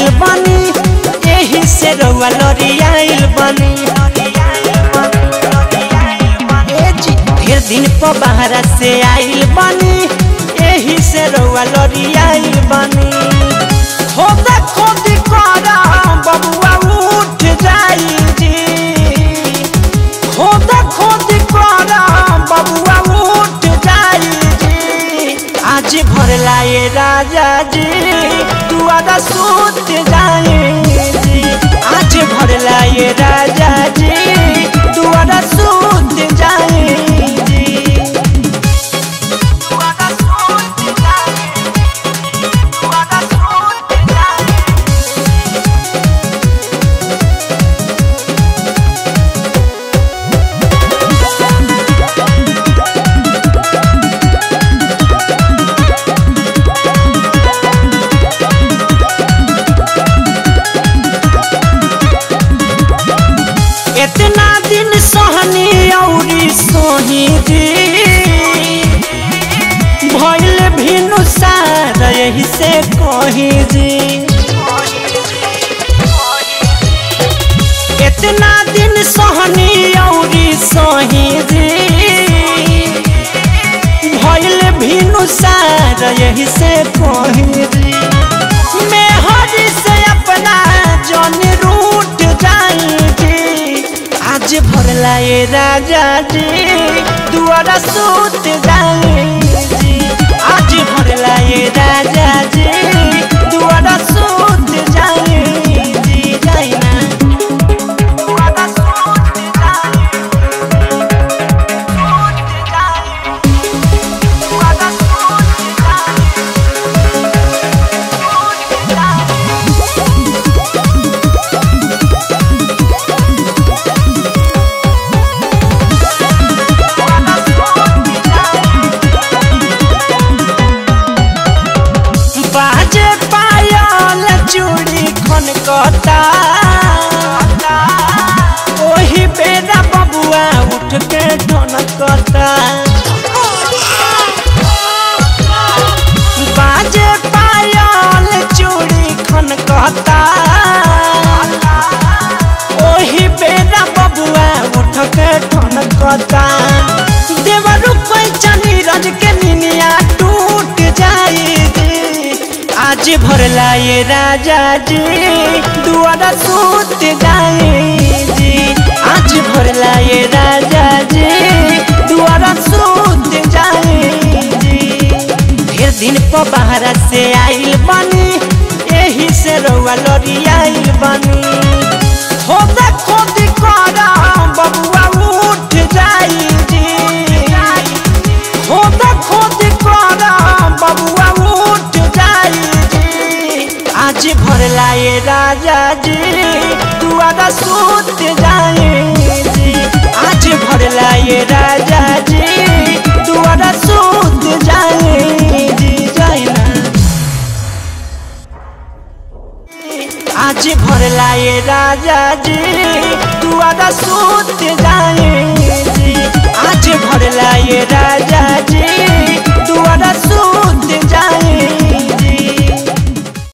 आइल बनी एही से रउआ लड़ी आइल बनी ए जी ढेर दिन पर बाहर से आइल बनी एही से रउआ लड़ी आइल बनी खोदा खोदी करा बबुआ उठ जाई जी खोदा खोदी करा बबुआ उठ जाई जी आज भर लाए राजा जी दुआरा सूत जाए जी आज भर लाए राजा जी दुआरा सूत जाए जी दुआरा सूत जाए दुआरा सूत जाए इतना दिन सहनी औरी सोही जी भइल भिनु सार यही से कही जी इतना दिन सहनी औरी सोही जी भइल भिनु सार यही से कही जी मैं हरी से अपना जन रूठ जाएगी आज भरला ये राजा जी दुआरा सूत जाएगी आज भरला ये राजा जी दुआरा सूत जाएगी जाइना दुआरा सूत जाएगी सूत जाएगी दुआरा सूत जाएगी बाजे पायल चूड़ी खनकता ओही बेरा बबुआ उठ के ढनकता बाजे पायल चूड़ी खनकता ओही बेरा बबुआ उठ के ढनकता देवरू पैचनी रज के निनिया टूट जाएगी आज भरला ये राजा जी दुआरा सूत जाएगी आज भरला ये राजा जी दुआरा सूत जाएगी ढेर दिन पर बाहर से आइल बनी एही से रउआ लड़ी आइल बनी खोदा खोदी करा बबुआ उठ जाई जी खोदा खोदी करा बबुआ उठ जाई जी आज भरला ये राजा जी दुआरा सूत जाए जी आज भरला ये राजा जी दुआरा सूत जाए जी जाइना आज भरला ये राजा जी दुआरा सूत